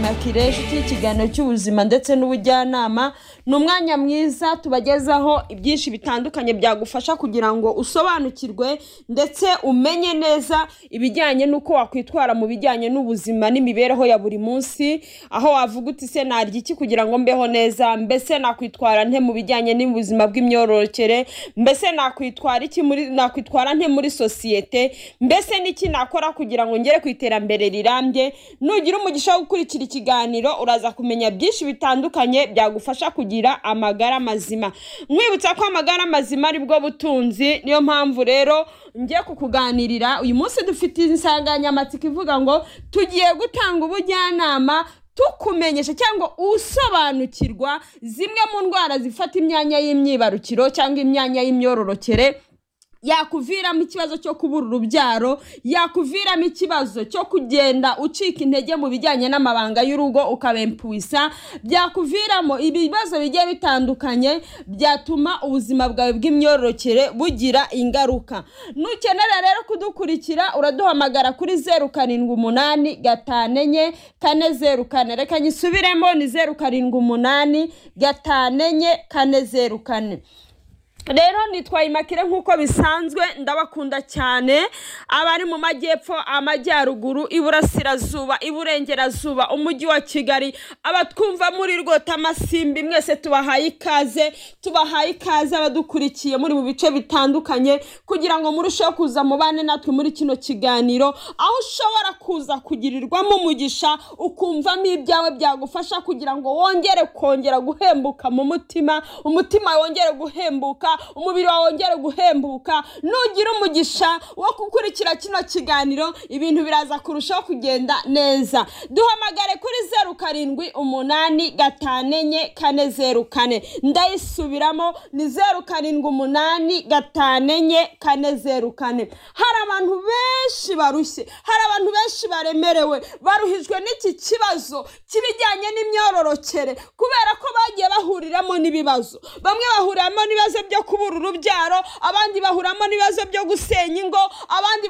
na kireshi cy'ikiganiro cy'ubuzima ndetse n'ubujyanama ni umwanya mwiza tubagezaho ibyinshi bitandukanye byagufasha kugira ngo usobanukirwe ndetse umenye neza ibijyanye n'uko wakwitwara mu bijyanye n'ubuzima n'imibereho ya buri munsi aho wavuga uti se narya iki kugira ngo mbeho neza mbese nakwitwara nte mu bijyanye n'ubuzima bw'imyororokere mbese nakwitwara iki muri nakwitwara nte muri sosiyete mbese n'iki nakora kugira ngo ngere ku iterambere rirambye nugira umugisha wo gukurikira ikiganiro uraza kumenya byinshi bitandukanye byagufasha kugira amagara mazima mwibutsa ko amagara mazima ari bwo butunzi niyo mpamvu rero ngiye kukuganirira uyu munsi dufite insanganyamatsiko ivuga ngo tugiye gutanga ubujyanama tukumenyesha cyangwa usobanukirwa zimwe mu ndwara zifata imyanya y'imyibarukiro cyangwa imyanya y'imyororokere yakuviramo ikibazo cyo kubura urubyaro yakuviramo ikibazo cyo kugenda ucika intege mu bijyanye n'amabanga y'urugo ukabempuisa byakuviramo ibibazo bigiye bitandukanye byatuma ubuzima bwawe bw'imyororokere bugira ingaruka nukenera rero kudukurikira uraduhamagara kuri zeru karindwi umunani gatanu enye kane zeru kane reka nyisubiremo ni zeru karindwi umunani gatanu enye kane zeru kane rero nitwaye imakire nk'uko bisanzwe ndabakunda cyane abari mu majyepfo amajyaruguru iburasirazuba iburengerazuba umujyi wa kigali abatwumva muri rwota amasimbi mwese tubahaye ikaze tubahaye ikaze abadukurikiye muri mu bice bitandukanye kugira ngo murusheho kuza mubane natwe muri kino kiganiro aho ushobora kuza kugirirwamo umugisha ukumvamo ibyawe byagufasha kugira ngo wongere kongera guhembuka mu mutima umutima wongere guhembuka umubiri wawe wongere guhembuka nugira umugisha wo gukurikira kino kiganiro ibintu biraza kurushaho kugenda neza duhamagare kuri zeru karindwi umunani gatanu enye kane zeru kane ndayisubiramo ni zeru karindwi umunani gatanu enye kane zeru kane hari abantu benshi barushye hari abantu benshi baremerewe baruhijwe n'iki kibazo cy'ibijyanye n'imyororokere kubera ko bagiye bahuriramo n'ibibazo bamwe bahuriramo n'ibibazo byo kubura urubyaro abandi bahuramo n'ibibazo byo gusenya ingo abandi